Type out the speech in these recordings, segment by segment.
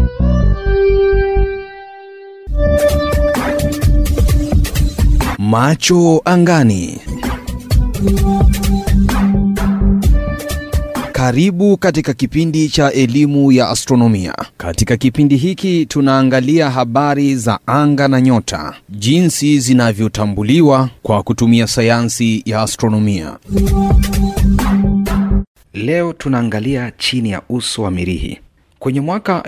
Macho angani. Karibu katika kipindi cha elimu ya astronomia. Katika kipindi hiki tunaangalia habari za anga na nyota, jinsi zinavyotambuliwa kwa kutumia sayansi ya astronomia. Leo tunaangalia chini ya uso wa Mirihi. Kwenye mwaka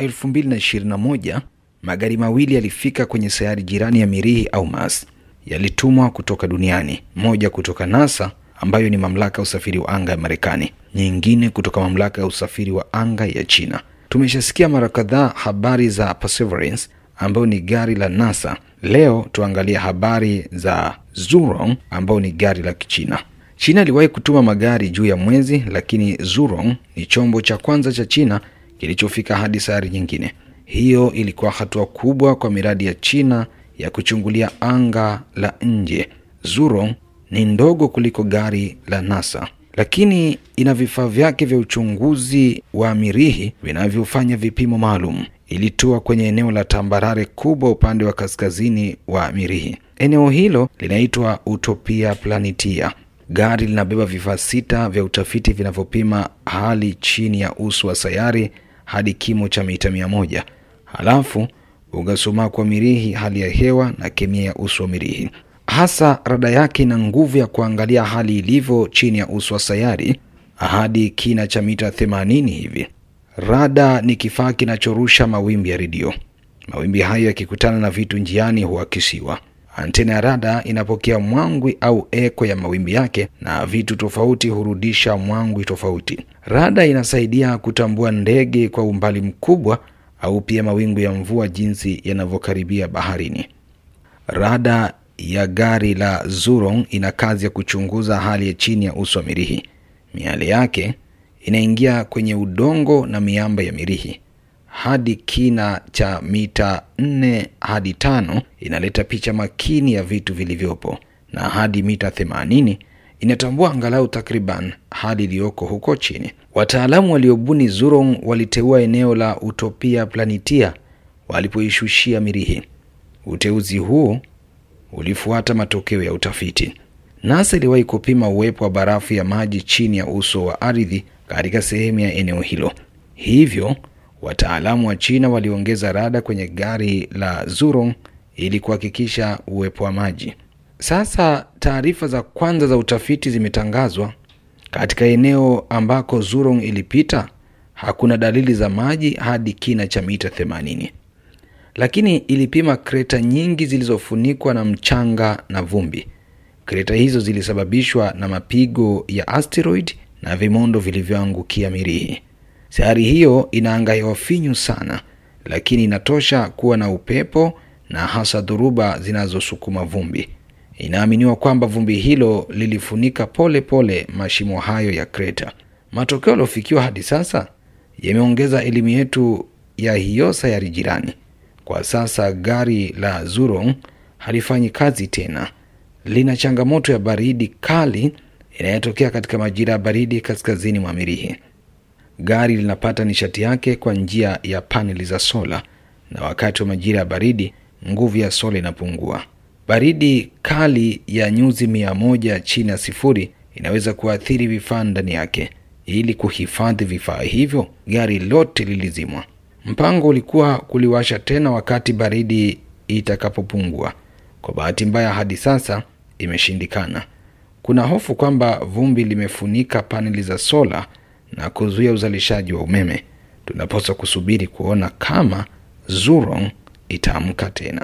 2021 magari mawili yalifika kwenye sayari jirani ya Mirihi au Mars. Yalitumwa kutoka duniani, moja kutoka NASA ambayo ni mamlaka ya usafiri wa anga ya Marekani, nyingine kutoka mamlaka ya usafiri wa anga ya China. Tumeshasikia mara kadhaa habari za Perseverance ambayo ni gari la NASA. Leo tuangalie habari za Zhurong ambayo ni gari la Kichina. China iliwahi kutuma magari juu ya mwezi, lakini Zhurong ni chombo cha kwanza cha China kilichofika hadi sayari nyingine. Hiyo ilikuwa hatua kubwa kwa miradi ya China ya kuchungulia anga la nje. Zhurong ni ndogo kuliko gari la NASA, lakini ina vifaa vyake vya uchunguzi wa Mirihi vinavyofanya vipimo maalum. Ilitua kwenye eneo la tambarare kubwa upande wa kaskazini wa Mirihi. Eneo hilo linaitwa Utopia Planitia. Gari linabeba vifaa sita vya utafiti vinavyopima hali chini ya uso wa sayari hadi kimo cha mita mia moja. Halafu ukasumaku wa Mirihi, hali ya hewa na kemia ya uso wa Mirihi. Hasa rada yake ina nguvu ya kuangalia hali ilivyo chini ya uso wa sayari hadi kina cha mita 80 hivi. Rada ni kifaa kinachorusha mawimbi ya redio. Mawimbi hayo yakikutana na vitu njiani huakisiwa. Antena ya rada inapokea mwangwi au eko ya mawimbi yake, na vitu tofauti hurudisha mwangwi tofauti. Rada inasaidia kutambua ndege kwa umbali mkubwa au pia mawingu ya mvua jinsi yanavyokaribia baharini. Rada ya gari la Zhurong ina kazi ya kuchunguza hali ya chini ya uso wa Mirihi. Miale yake inaingia kwenye udongo na miamba ya Mirihi hadi kina cha mita nne hadi tano inaleta picha makini ya vitu vilivyopo, na hadi mita themanini inatambua angalau takriban hali iliyoko huko chini. Wataalamu waliobuni Zhurong waliteua eneo la Utopia Planitia walipoishushia Mirihi. Uteuzi huu ulifuata matokeo ya utafiti. NASA iliwahi kupima uwepo wa barafu ya maji chini ya uso wa ardhi katika sehemu ya eneo hilo, hivyo wataalamu wa China waliongeza rada kwenye gari la Zhurong ili kuhakikisha uwepo wa maji. Sasa taarifa za kwanza za utafiti zimetangazwa. Katika eneo ambako Zhurong ilipita hakuna dalili za maji hadi kina cha mita 80, lakini ilipima kreta nyingi zilizofunikwa na mchanga na vumbi. Kreta hizo zilisababishwa na mapigo ya asteroid na vimondo vilivyoangukia Mirihi. Sayari hiyo ina anga hewa finyu sana, lakini inatosha kuwa na upepo na hasa dhoruba zinazosukuma vumbi. Inaaminiwa kwamba vumbi hilo lilifunika pole pole mashimo hayo ya kreta. Matokeo yaliyofikiwa hadi sasa yameongeza elimu yetu ya hiyo sayari jirani. Kwa sasa gari la Zhurong halifanyi kazi tena, lina changamoto ya baridi kali inayotokea katika majira ya baridi kaskazini mwa Mirihi. Gari linapata nishati yake kwa njia ya paneli za sola, na wakati wa majira ya baridi nguvu ya sola inapungua. Baridi kali ya nyuzi mia moja chini ya sifuri inaweza kuathiri vifaa ndani yake. Ili kuhifadhi vifaa hivyo, gari lote lilizimwa. Mpango ulikuwa kuliwasha tena wakati baridi itakapopungua. Kwa bahati mbaya, hadi sasa imeshindikana. Kuna hofu kwamba vumbi limefunika paneli za sola na kuzuia uzalishaji wa umeme. Tunapaswa kusubiri kuona kama Zhurong itaamka tena.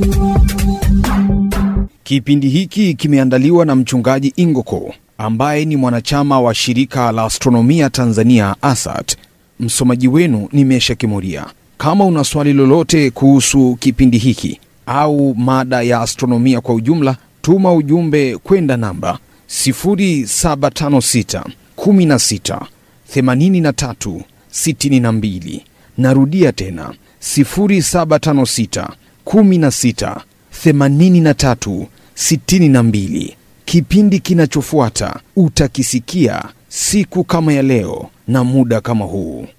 Kipindi hiki kimeandaliwa na mchungaji Ingoko ambaye ni mwanachama wa shirika la astronomia Tanzania ASAT. Msomaji wenu ni Mesha Kimuria. Kama una swali lolote kuhusu kipindi hiki au mada ya astronomia kwa ujumla, tuma ujumbe kwenda namba 0756 16 83 62. Narudia tena 0756 16 83 62. Kipindi kinachofuata utakisikia siku kama ya leo na muda kama huu.